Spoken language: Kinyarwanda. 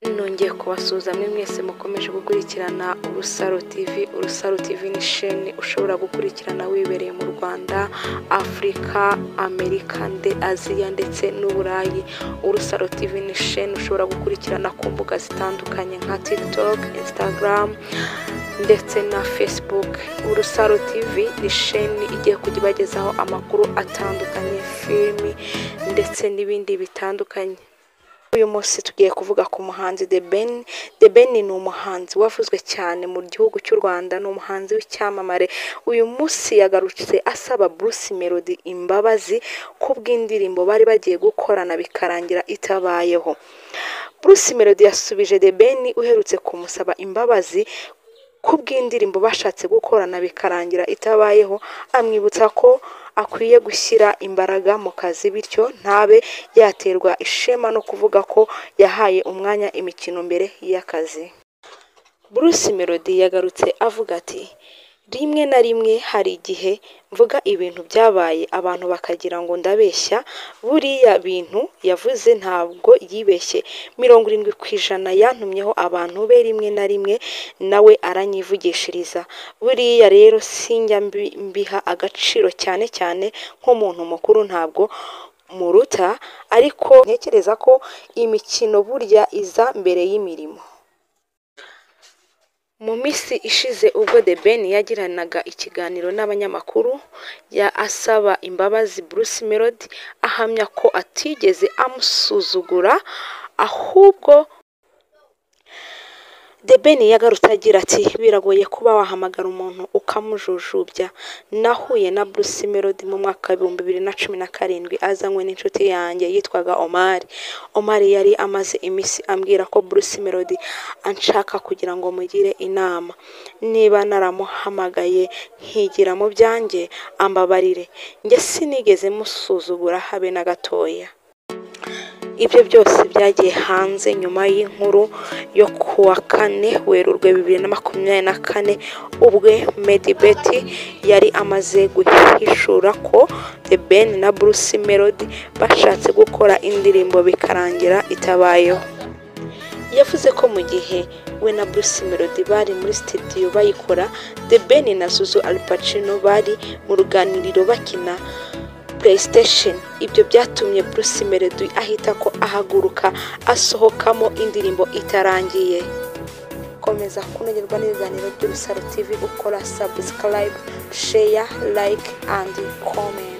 nongeye kubasuhuza mwe mwese mukomeje gukurikirana urusaro tv urusaro tv ni sheni ushobora gukurikirana wibereye mu rwanda afurika amerika nde aziya ndetse n'uburayi urusaro tv ni sheni ushobora gukurikirana ku mbuga zitandukanye nka tiktok instagram ndetse na facebook urusaro tv ni sheni igiye kujya ibagezaho amakuru atandukanye filimi ndetse n'ibindi bitandukanye uyu munsi tugiye kuvuga ku muhanzi The Ben The Ben ni umuhanzi wavuzwe cyane mu gihugu cy'u Rwanda ni umuhanzi w'icyamamare uyu munsi yagarutse asaba Bruce Melody imbabazi ku bw'indirimbo bari bagiye gukorana bikarangira itabayeho Bruce Melody yasubije The Ben uherutse kumusaba imbabazi ku bw'indirimbo bashatse gukorana bikarangira itabayeho amwibutsa ko akwiye gushyira imbaraga mu kazi bityo ntabe yaterwa ishema no kuvuga ko yahaye umwanya imikino mbere y'akazi Bruce Melody yagarutse avuga ati rimwe na rimwe hari igihe mvuga ibintu byabaye abantu bakagira ngo ndabeshya buriya bintu yavuze ntabwo yibeshye mirongo irindwi ku ijana yantumyeho abantu be rimwe na rimwe nawe aranyivugishiriza buriya rero sinjya mbi- mbiha agaciro cyane cyane nk'umuntu mukuru ntabwo muruta ariko ntekereza ko imikino burya iza mbere y'imirimo mu minsi ishize ubwo The Ben yagiranaga ikiganiro n'abanyamakuru ya asaba imbabazi Bruce Melody ahamya ko atigeze amusuzugura ahubwo The Ben yagarutse agira ati biragoye kuba wahamagara umuntu ukamujujubya nahuye na Bruce Melody mu mwaka w'ibihumbi bibiri na cumi na karindwi azanywe n'inshuti yanjye yitwaga Omar Omar yari amaze iminsi ambwira ko Bruce Melody anshaka kugira ngo mugire inama niba naramuhamagaye nkigira mu byanjye ambabarire njye sinigeze musuzugura habe na gatoya ibyo byose byagiye hanze nyuma y'inkuru yo ku wa kane werurwe bibiri na makumyabiri na kane ubwe medibeti yari amaze guhishura ko the ben na bruce melody bashatse gukora indirimbo bikarangira itabayeho yavuze ko mu gihe we na Bruce Melody bari muri studio bayikora The Ben na Suzu Al Pacino bari mu ruganiriro bakina PlayStation ibyo byatumye Bruce Melody ahita ko ahaguruka asohokamo indirimbo itarangiye komeza kunogerwa n'ibiganiro by'urusaro TV ukora subscribe share like and comment